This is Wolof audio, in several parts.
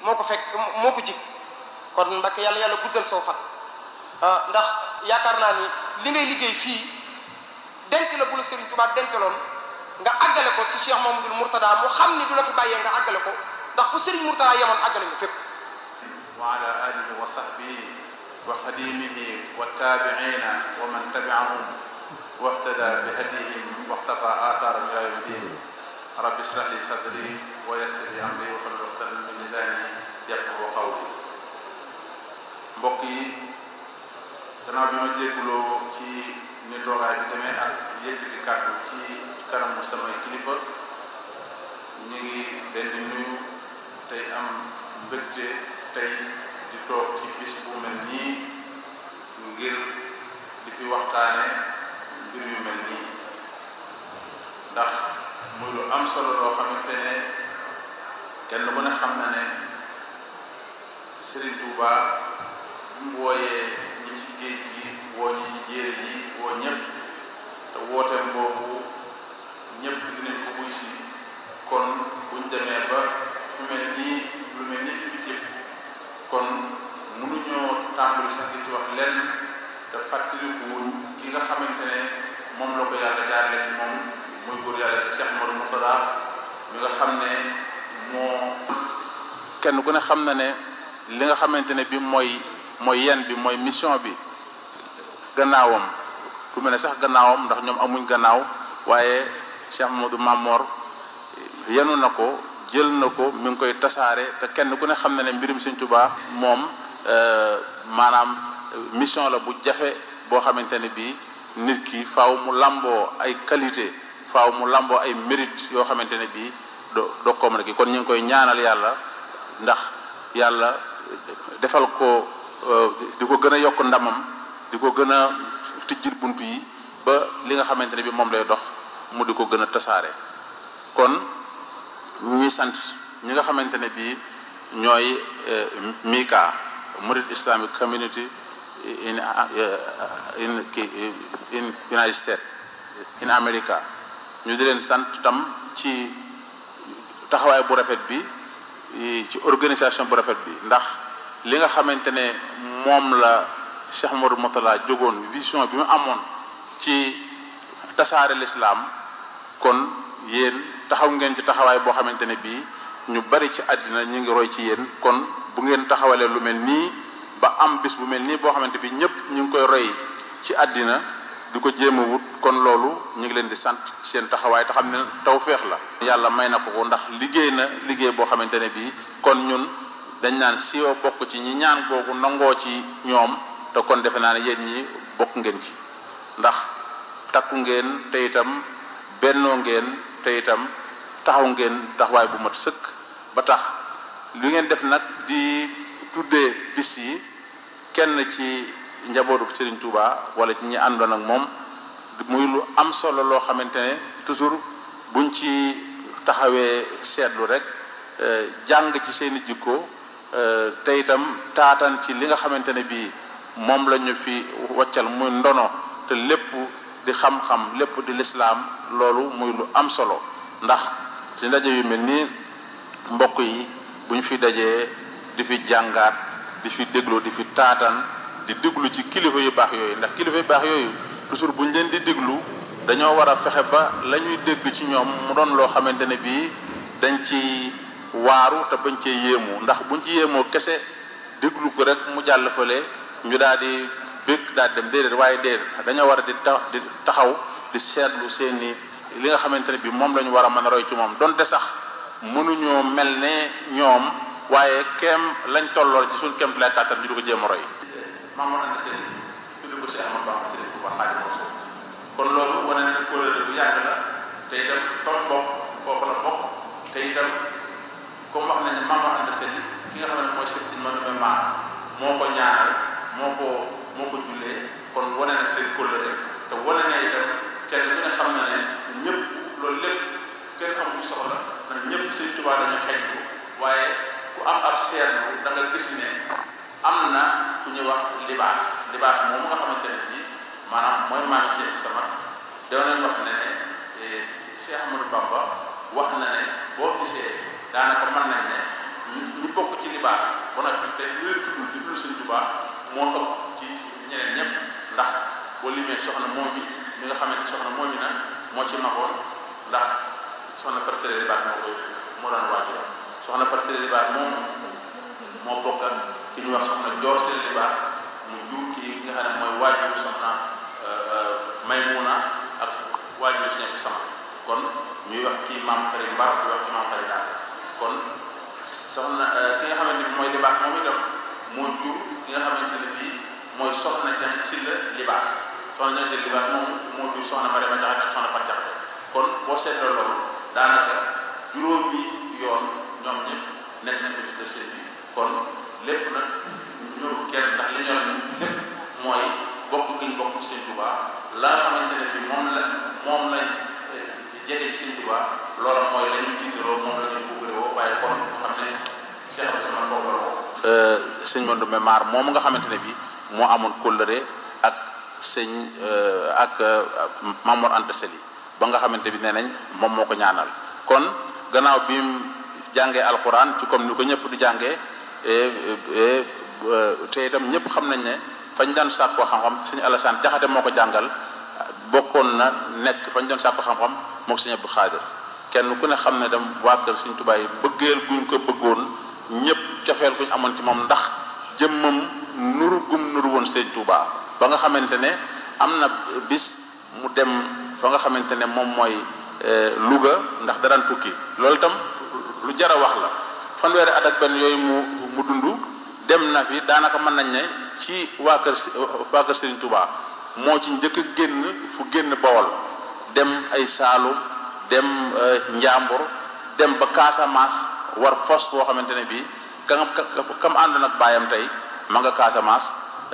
moo ko fekk moo ko jig kon Mbàkke yàlla yàlla guddal soo fan ndax yaakaar naa ni li ngay liggéey fii denc la bu la Serigne Touba dencaloon nga àggale ko ci Cheikh Mamadou Mourtada mu xam ni du la fi bàyyee nga àggale ko ndax fu Serigne Mourtada yemoon àggale nga fépp wa ala alihi wa sahbihi wa xadimihi wa tabiina wa man tabiahum wahtada bi hadihim waxtafa athaaram ila yawmi din rabbi israh li sadri wa yassir li amri wa hlul uqdatan min lisani yafqahu qawli mbokk yi gannaaw bi ma jégguloo ci ni toogaay bi demee ak yëkkati kàddu ci kanamu samay kilifa ñu ngi leen di nuyu tey am mbégte tey di toog ci bis bu mel nii ngir di fi waxtaane mbir yu mel nii ndax muy lu am solo loo xamante ne kenn ku ne xam na ne Serigne Touba bu mu wooyee ñi ci géej gi woo ñi ci jéere ji woo ñëpp te wooteem boobu ñëpp dinañ ko buy si kon buñ demee ba fu mel nii lu mel nii di fi jëpp kon mënuñoo tàmbali sax di ci wax lenn te fàttaliku wuñ ki nga xamante ne moom la ko yàlla jaarale ci moom muy góor yàlla ci Cheikh Modou Mourtada mi nga xam ne moo kenn ku ne xam na ne li nga xamante ne bi mooy mooy yen bi mooy mission bi gannaawam du mel ne sax gannaawam ndax ñoom amuñ gannaaw waaye Cheikh Modou Mamor yenu na ko jël na ko mi ngi koy tasaare te kenn ku ne xam na ne mbirum Sëñ Tuubaa moom maanaam mission la bu jafe boo xamante ne bii nit ki faaw mu lamboo ay qualité faaw mu lamboo ay mérite yoo xamante ne bii do doo ko mën a ki kon ñu ngi koy ñaanal yàlla ndax yàlla defal ko di ko gën a yokk ndamam di ko gën a tijjil bunt yi ba li nga xamante ne bii moom lay dox mu di ko gën a tasaare kon ñuy sant ñi nga xamante ne bii ñooy Mika Murid Islamic Community in in in United States in America ñu di leen sant tam ci taxawaay bu rafet bi ci organisation bu rafet bi ndax li nga xamante ne moom la Cheikh Modou Mourtada jógoon vision bi mu amoon ci tasaare lislaam kon yéen taxaw ngeen ci taxawaay boo xamante ne bii ñu bari ci àddina ñu ngi roy ci yéen kon bu ngeen taxawalee lu mel nii ba am bis bu mel nii boo xamante bi ñëpp ñu ngi koy roy ci àddina di ko jéem a wut kon loolu ñu ngi leen di sant seen taxawaay te xam ne tawféex la. yàlla may na ko ko ndax liggéey na liggéey boo xamante ne bii kon ñun dañ naan siwo bokk ci ñi ñaan googu nangoo ci ñoom te kon defe naa ne yéen ñi bokk ngeen ci ndax takku ngeen te itam bennoo ngeen te itam taxaw ngeen taxawaay bu mat sëkk ba tax li ngeen def nag di tuddee bis yi kenn ci njabootu Serigne Touba wala ci ñi àndoon ak moom muy lu am solo loo xamante ne toujours buñ ci taxawee seetlu rek jàng ci seeni jikko te itam taatan ci li nga xamante ne bii moom la ñu fi waccal muy ndono te lépp di xam-xam lépp di lislaam loolu muy lu am solo ndax ci ndaje yu mel nii mbokk yi bu ñu fi dajee di fi jàngaat di fi déglu di fi taatan di déglu ci kilifa yu baax yooyu ndax kilifa yu baax yooyu toujours bu ñu leen di déglu dañoo war a fexe ba la ñuy dégg ci ñoom mu doon loo xamante ne bii dañ ci waaru te bañ cee yéemu ndax buñ ci yéemoo kese déglu ko rek mu jàll fële ñu daal di bëgg daal dem déedéet waaye déedéet dañoo war a di ta di taxaw di seetlu seeni li nga xamante ne bii moom la ñu war a mën a roy ci moom donte sax mënuñoo mel ne ñoom waaye keem lañ tollool ci suñ keem lay kàttan ñu di ko jéem a roy. Mamadou Anta Seye tudd ko si Ahmadu Bamba Sëriñ Tuubaa Xaadimu Rasuul kon loolu wane na kóolóore bu yàgg la te itam fa mu bokk foofu la bokk te itam comme wax nañ ne Mamadou Anta Seye ki nga xam ne mooy sëñ si Madoumé Mar moo ko ñaanal moo ko moo ko jullee kon wane na seen kóolóore te wane na itam kenn ku ne xam na ne ñëpp loolu lépp kenn amu ci soxla ndax ñëpp Sëriñ Tuubaa dañu xeeñtu waaye ku am ab seetlu da nga gis ne am na ku ñuy wax libaas libaas moom nga xamante ne bii maanaam mooy maami Cheikh sama doo nañ wax ne ne Cheikh Ahmadou Bamba wax na ne boo gisee daanaka mën nañ ne ñi bokk ci libaas ba noppi te ñu leen tudd di tudd sëñ Tuubaa moo ëpp ci ñeneen ñëpp ndax boo limee soxna moom mi mi nga xamante soxna moom mi nag moo ci magoon ndax soxna Fatou Seye libaas moo koy moo doon waajur soxna Fatou Seye libaas moom moo bokk ak ki ñu wax soxna Joor Seye libaas mu jur kii nga xam ne mooy waajur soxna Maymuna ak waajur Sëñ bi sama kon ñuy wax kii maam xarit mbar di wax kii maam xarit daal kon soxna ki nga xamante ni mooy libaas moom itam moo jur ki nga xamante ne bii mooy soxna jant silla libaas soxna jant silla libaas moom moo jur soxna Mariama Jaxate ak soxna Fat Jaxate kon boo seetloo loolu daanaka juróomi yoon ñoom ñëpp nekk nañ ko ci kër sëñ bi kon lépp nag ñorul kenn ndax li ñor ñun lépp mooy bokk gi ñu bokk ci sëñ Tuubaa la nga xamante ne bi moom la moom lañ jege ci sëñ Tuubaa loola mooy la ñuy tiitaroo moom la ñuy buggarewoo waaye kon nga xam ne Cheikh Abdou Samad foofu la woo sëñ Mandoumbe Maar moomu nga xamante ne bi moo amoon kóllëre ak sëñ ak Mamour Anta Sali ba nga xamante bi nee nañ moom moo ko ñaanal kon gannaaw bi mu jàngee alxuraan ci comme ni ko ñëpp di jàngee te itam ñëpp xam nañ ne fañ daan sàkkoo xam-xam sëñ Alassane Jaxate moo ko jàngal bokkoon na nekk fañ doon sàkkoo xam-xam mook sëñ Abdou Xaadir kenn ku ne xam ne dem waa kër sëñ Tuubaa yi bëggeel guñ ko bëggoon ñëpp cofeel guñ amoon ci moom ndax jëmmam nuru gum nuru woon sëñ Tuubaa ba nga xamante ne am na bis mu dem fa nga xamante ne moom mooy Louga ndax daraan tukki loolu itam lu jar a wax la fanweeri at ak benn yooyu mu mu dund dem na fi daanaka mën nañ ne ci waa kër waa kër Serigne Touba moo ci njëkk génn fu génn Bawol dem ay Saalum dem Njàmbur dem ba Casamance war fos boo xamante ne bii ka nga kam ànd nag baayam tey ma nga Casamance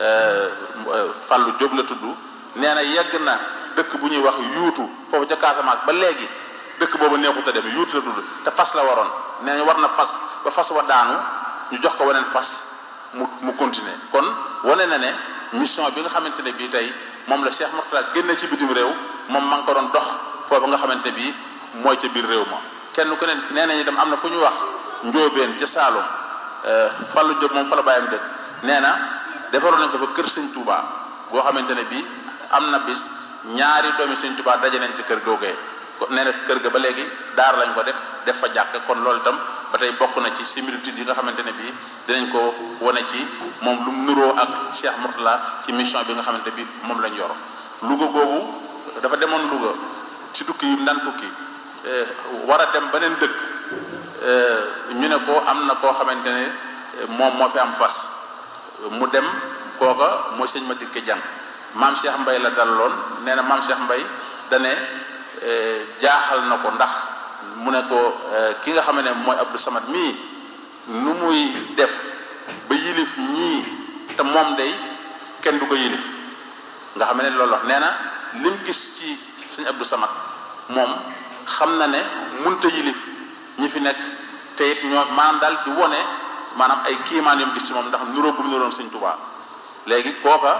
Fallou Diop la tudd nee na yegg na dëkk bu ñuy wax yuutu foofu ca Casamance ba léegi dëkk boobu neexut a dem yuutu la tudd te fas la waroon nee na war na fas ba fas wa daanu ñu jox ko weneen fas mu mu continuer kon wane na ne mission bi nga xamante ne bii tey moom la Cheikh Mourtada génne ci bitim réew moom ma ngi ko doon dox foofu nga xamante bii mooy ca biir réew ma kenn ku ne nee nañu dem am na fu ñu wax njóobeen ca Saalum Fallou Diop moom fa la bàyyam dëkk nee na defaroon nañ ko fa kër sëñ Touba boo xamante ne bii am na bis ñaari doomi sëñ Touba daje nañ ci kër googee nee na kër ga ba léegi daar lañ ko def def fa jàkk kon loolu itam ba tey bokk na ci similitude yi nga xamante ne bii dinañ ko wane ci moom lu mu nuroo ak Cheikh Mourtada ci mission bi nga xamante bi moom lañ yor Louga boobu dafa demoon Louga ci tukki yi mu daan tukki war a dem beneen dëkk ñu ne ko am na koo xamante ne moom moo fi am fas mu dem kooka mooy sëñ ma dikke jàng maam Cheikh Mbay la dalaloon nee na maam Cheikh Mbay dane jaaxal na ko ndax mu ne ko ki nga xam ne mooy Abdou Samad mii nu muy def ba yilif ñii te moom day kenn du ko yilif nga xam ne loolu wax nee na lim gis ci sëñ Abdou Samad moom xam na ne munta yilif ñi fi nekk te it ñoo maanaam daal di wone maanaam ay kiimaan yom gis ci moom ndax nuroo gum nuroon sëñ Tuubaa léegi kooka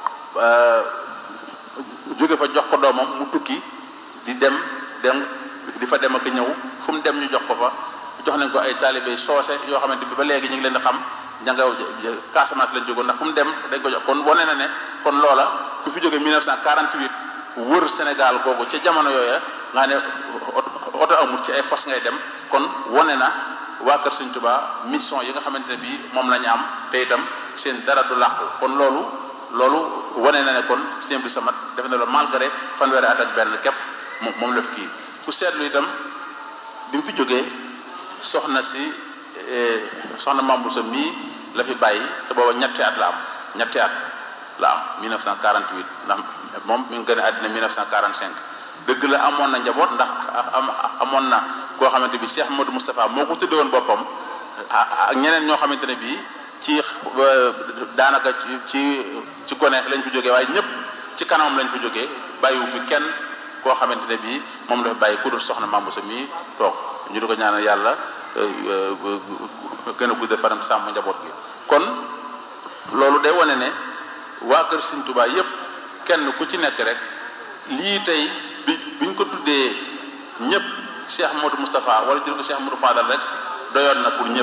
jóge fa jox ko doomam mu tukki di dem dem di fa dem ak ñëw fu mu dem ñu jox ko fa jox nañ ko ay taalibe soose yoo xamante bi ba léegi ñu ngi leen di xam ña nga Casamance lañ jógoon ndax fu mu dem dañ ko jox kon wane na ne kon loola ku fi jóge 1948 wër Sénégal googu ca jamono yooya nga ne oto amut ci ay fas ngay dem kon wane na waa Kër Sëñ Tuubaa mission yi nga xamante ne bii moom la ñu am te itam seen dara du làqu kon loolu loolu wane na ne kon sëñ bi samat def na loolu malgré fanweeri at ak benn képp moom moom la fi kii ku seetlu itam bi mu fi jógee soxna si soxna Mambu sa mii la fi bàyyi te booba ñetti at la am ñetti at la am 1948 ndax moom mi ngi gën a àddina 1945 dëgg la amoon na njaboot ndax amoon na koo xamante bi Cheikh Modou Moustapha moo ko tudde woon boppam ak ñeneen ñoo xamante ne bii ci daanaka ci ci gone lañ fi jógee waaye ñëpp ci kanamam lañ fi jógee bàyyiwu fi kenn koo xamante ne bii moom la fi bàyyi ku dul soxna Mambu sa mii toog ñu di ko ñaanal yàlla gën a guddal fanam sàmm njaboot gi kon loolu day wane ne waa kër Sëñ Tuubaa yépp kenn ku ci nekk rek lii tey bi biñ ko tuddee ñëpp Cheikh Modou Moustapha wala jël ko Cheikh Modou Fadal rek doyoon na pour ñëpp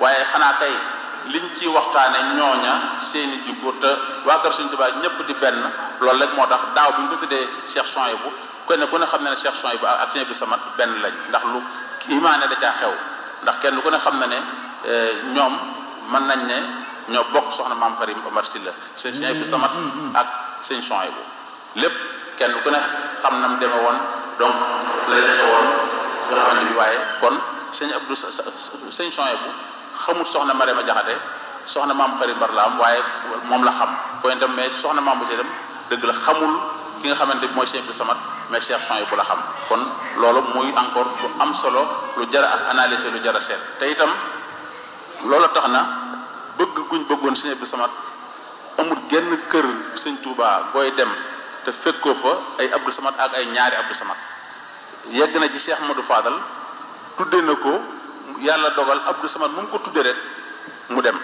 waaye xanaa kay liñ ci waxtaane ñooña seeni jikko te waa kër Sëñ Tuubaa ñëpp di benn loolu rek moo tax daaw bi ñu ko tuddee Cheikh Souhaïbou ku ne ku ne xam ne ne Cheikh Souhaïbou ak Sëñ Abdou Samad benn lañ ndax lu imaane da caa xew ndax kenn ku ne xam na ne ñoom mën nañ ne ñoo bokk soxna maam Xarim Omar Sylla Sëñ Abdou Samad ak Sëñ Souhaïbou lépp kenn ku ne xam na mu demee woon donc la la xewoon nga xamante bi waaye kon sëñ Abdou sëñ Souhaïbou xamul soxna Marema Jaxate soxna maam xarit mbar la am waaye moom la xam koy dem mais soxna maam bu dem dëgg la xamul ki nga xamante bi mooy Cheikh Abdou Samad mais Cheikh Souhaïbou la xam kon loolu muy encore lu am solo lu jara ak analyser lu jara seet te itam loolu tax na bëgg guñ bëggoon Cheikh Abdou Samad amul genn kër sëñ Touba booy dem te fekkoo fa ay Abdou Samad ak ay ñaari Abdou Samad yegg na ci Cheikh Modou Fadal tudde na ko yàlla dogal Abdou Samad mu mu ko tudde rek mu dem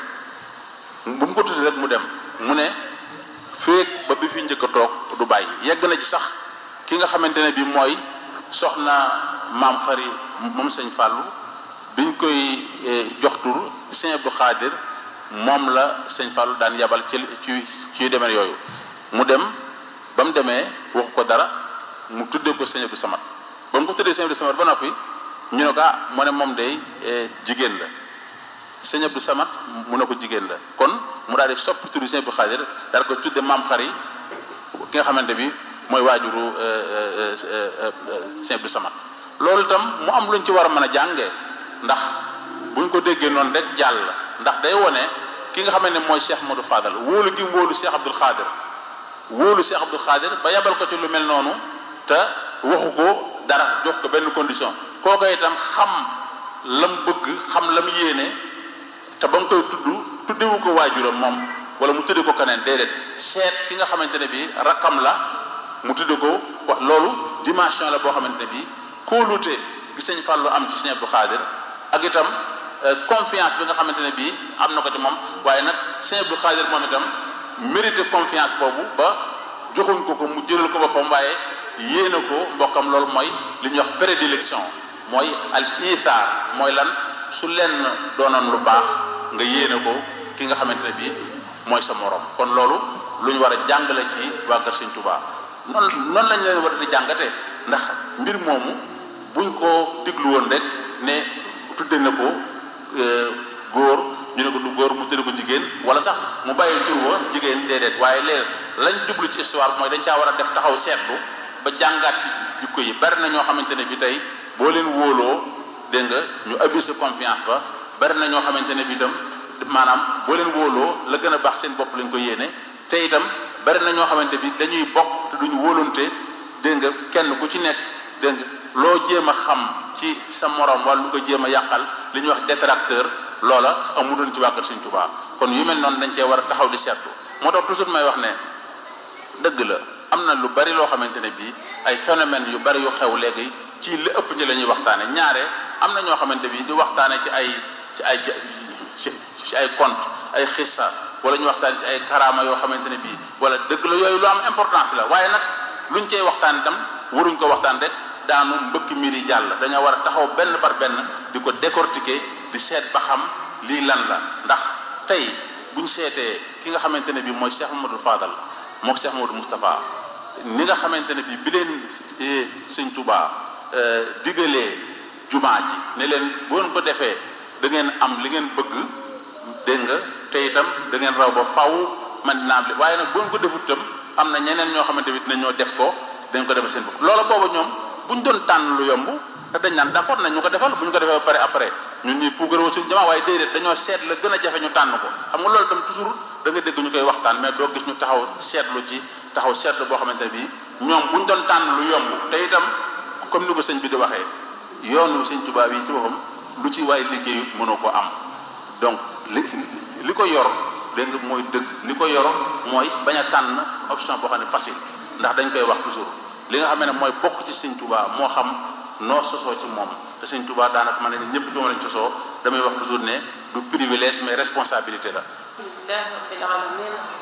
bu mu ko tudde rek mu dem mu ne feek ba bi fi njëkk a toog du bàyyi yegg na ci sax ki nga xamante ne bi mooy soxna maam xari moom sëñ Fàllu biñ koy jox tur sëñ Abdou Xaadir moom la sëñ Fàllu daan yabal ci ci ci demee yooyu mu dem ba mu demee wax ko dara mu tuddee ko sëñ Abdou Samad ba mu ko tuddee sëñ Abdou Samad ba noppi ñu ne ko ah mu ne moom day jigéen la sëñ Abdou Samad mu ne ko jigéen la kon mu daal di soppi turu sëñ Abdou Xaadir daal ko tudde maam xari ki nga xamante bi mooy waajuru sëñ Abdou Samad loolu itam mu am luñ ci war a mën a jànge ndax buñ ko déggee noonu rek jàll ndax day wone ki nga xamante ne mooy Cheikh Modou Fadal wóolu gi mu wóolu Cheikh Abdoul Xaadir wóolu Cheikh Abdoul Xaadir ba yabal ko ci lu mel noonu te waxu ko dara jox ko benn condition kooku itam xam lam bëgg xam lam yéene te ba mu koy tudd tuddewu ko waajuram moom wala mu tudde ko keneen déedéet seet ki nga xamante ne bi rakkam la mu tudde ko wax loolu dimension la boo xamante ne bi kóolute gi sëñ Fàllu am ci sëñ Abdou Xaadir ak itam confiance bi nga xamante ne bii am na ko ci moom waaye nag sëñ Abdou Xaadir moom itam mérité confiance boobu ba joxuñ ko ko mu jëlal ko boppam waaye yéene ko mbokkam loolu mooy li ñuy wax prédilection mooy al isaar mooy lan su lenn doonoon lu baax nga yéene ko ki nga xamante ne bii mooy sa morom kon loolu lu ñu war a jàngale ci waa Kër Sëñ Tuubaa noonu noonu lañ leen war a di jàngate ndax mbir moomu buñ ko diglu woon rek ne tudde na ko góor ñu ne ko du góor mu tudde ko jigéen wala sax mu bàyyi tur wa jigéen déedéet waaye léegi lañ jublu ci histoire mooy dañ caa war a def taxaw seetlu ba jàngaat ci jikko yi bari na ñoo xamante ne bi tey boo leen wóoloo dégg nga ñu abusé confiance ba bari na ñoo xamante ne bi itam maanaam boo leen wóoloo la gën a baax seen bopp lañ ko yéene te itam bari na ñoo xamante bi dañuy bokk te duñu wóolonte dégg nga kenn ku ci nekk dégg nga loo jéem a xam ci sa morom wala lu ko jéem a yàqal li ñuy wax détracteur loola amudoon ci waa Kër Sëñ Tuubaa kon yu mel noonu dañ cee war a taxaw di seetlu moo tax toujours may wax ne dëgg la am na lu bari loo xamante ne bii ay phénomènes yu bari yu xew léegi ci li ëpp ci la ñuy waxtaane ñaare am na ñoo xamante bi di waxtaane ci ay ci ay ci ci ay conte ay xissa wala ñu waxtaan ci ay karaama yoo xamante ne bii wala dëgg la yooyu lu am importance la waaye nag luñ cey waxtaan itam waruñ ko waxtaan rek daanu mbëkk mbir yi jàll dañoo war a taxaw benn par benn di ko décortiquer di seet ba xam lii lan la ndax tey buñ seetee ki nga xamante ne bii mooy Cheikh Mamadou Fadal mook Cheikh Mamadou Moustapha ni nga xamante ne bii bi leen sëñ Touba digalee jumaa ji ne leen bu ngeen ko defee da ngeen am li ngeen bëgg dégg nga te itam da ngeen raw ba faw man dina am li waaye nag bu ngeen ko defut itam am na ñeneen ñoo xamante ni dinañoo def ko dañ ko defal seen bopp loola booba ñoom bu ñu doon tànn lu yomb te dañ naan d'accord nañ ñu ko defal bu ñu ko defee ba pare après ñun ñii puugaroo suñu jamaa waaye déedéet dañoo seet la gën a jafe ñu tànn ko xam nga loolu itam toujours da nga dégg ñu koy waxtaan mais doo gis ñu taxaw seetlu ci taxaw seetlu boo xamante ne bii ñoom bu ñu doon tànn lu yomb te itam comme ni ko sëñ bi di waxee yoonu sëñ Tuubaa yi ci boppam lu ci waay liggéeyut mënoo ko am donc li li ko yor dégg nga mooy dëgg li ko yor mooy bañ a tànn option boo xam ne facile ndax dañ koy wax toujours li nga xam ne mooy bokk ci sëñ Tuubaa moo xam noo sosoo ci moom te sëñ Tuubaa daanaka ma ne ñëpp ci moom lañ sosoo damay wax toujours ne du privilège mais responsabilité la. alhamdulilah rabbil alamin